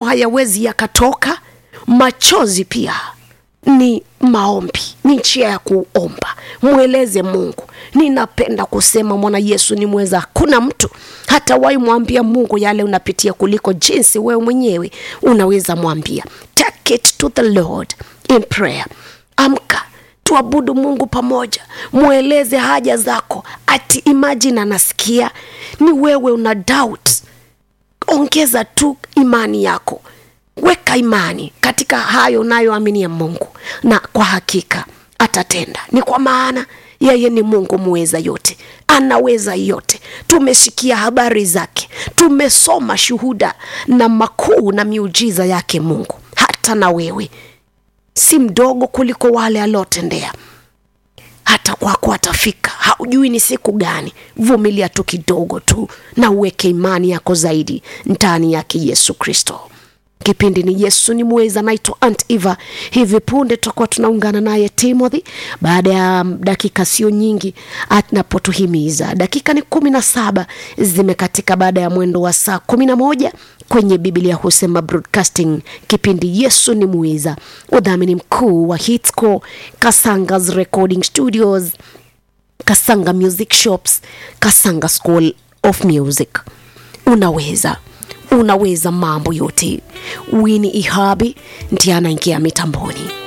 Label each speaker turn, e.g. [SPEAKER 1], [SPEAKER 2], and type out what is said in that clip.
[SPEAKER 1] hayawezi yakatoka machozi pia ni maombi ni njia ya kuomba mweleze mungu ninapenda kusema mwana yesu ni mweza hakuna mtu hata wai mwambia mungu yale unapitia kuliko jinsi wewe mwenyewe unaweza mwambia take it to the lord in prayer amka tuabudu mungu pamoja mweleze haja zako ati imagine anasikia ni wewe una doubt ongeza tu imani yako weka imani katika hayo unayoaminia mungu na kwa hakika atatenda ni kwa maana yeye ni mungu muweza yote anaweza yote tumesikia habari zake tumesoma shuhuda na makuu na miujiza yake mungu hata na wewe si mdogo kuliko wale aliotendea hata kwako atafika haujui ni siku gani vumilia tu kidogo tu na uweke imani yako zaidi ndani yake yesu kristo kipindi ni yesu ni mweza naitwa ant eva hivi punde tutakuwa tunaungana naye timothy baada ya dakika sio nyingi anapotuhimiza dakika ni kumi na saba zimekatika baada ya mwendo wa saa kumi na moja kwenye biblia husema broadcasting kipindi yesu ni mweza udhamini mkuu wa hitsco kasangas recording studios kasanga music shops kasanga school of music unaweza unaweza mambo yote wini ihabi ndiye anaingia mitamboni